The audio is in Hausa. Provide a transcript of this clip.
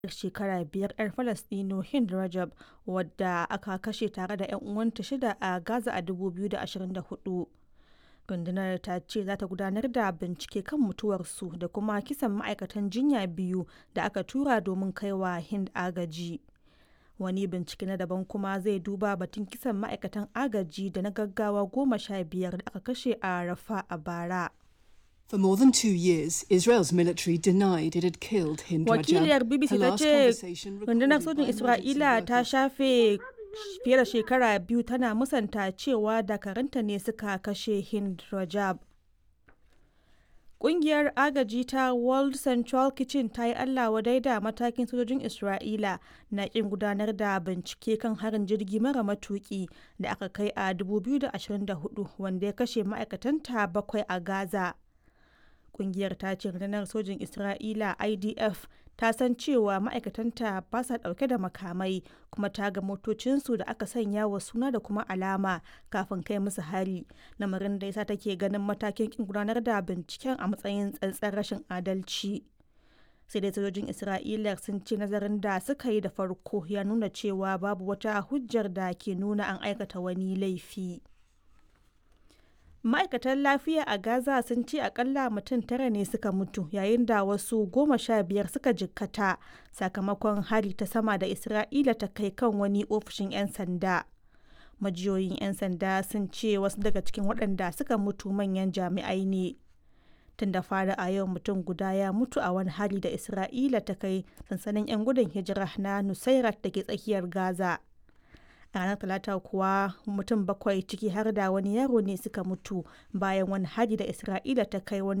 'yar shekara biyar 'yar Falasɗinu Hind Rajab, wadda aka kashe tare da 'yan uwanta shida a Gaza a 2024. Rundunar ta ce za ta gudanar da bincike kan mutuwarsu da kuma kisan ma'aikatan jinya biyu da aka tura domin kai wa Hind agaji. Wani bincike na daban kuma zai duba batun kisan ma'aikatan agaji da na gaggawa goma sha biyar da aka kashe a Rafah a bara. For more than two years, Israel's military denied it had killed Hind Wakiliyar Rajab. BBC Her ta last ce conversation rundunar recorded sojin by emergency Isra'ila ta workers. shafe fiye da shekara biyu tana musanta cewa dakaranta ne suka kashe Hind Rajab. Ƙungiyar agaji ta World Central Kitchen ta yi Allah wadai da matakin sojojin Isra'ila na ƙin gudanar da bincike kan harin jirgi mara matuƙi da aka kai a 2024 wanda ya kashe ma'aikatanta bakwai a Gaza. Ƙungiyar ta ce rundunar sojin Isra'ila IDF ta san cewa ma'aikatanta ba sa ɗauke da makamai kuma ta ga motocinsu da aka sanya wa suna da kuma alama kafin kai musu hari lamarin da yasa take ganin matakin kin gudanar da binciken a matsayin tsantsar rashin adalci sai dai sojojin isra'ila sun ce nazarin da suka yi da farko ya nuna cewa babu wata hujjar da ke nuna an aikata wani laifi ma'aikatan lafiya a gaza sun ce akalla mutum tara ne suka mutu yayin da wasu goma sha biyar suka jikkata sakamakon hari ta sama da isra'ila ta kai kan wani ofishin 'yan sanda majiyoyin 'yan sanda sun ce wasu daga cikin waɗanda suka mutu manyan jami'ai ne tun da fara a yau mutum guda ya mutu a wani hari da isra'ila ta kai sansanin 'yan gudun hijira na nusairat da ke tsakiyar gaza a ranar talata kuwa mutum bakwai ciki har da wani yaro ne suka mutu bayan wani hari da isra'ila ta kai wani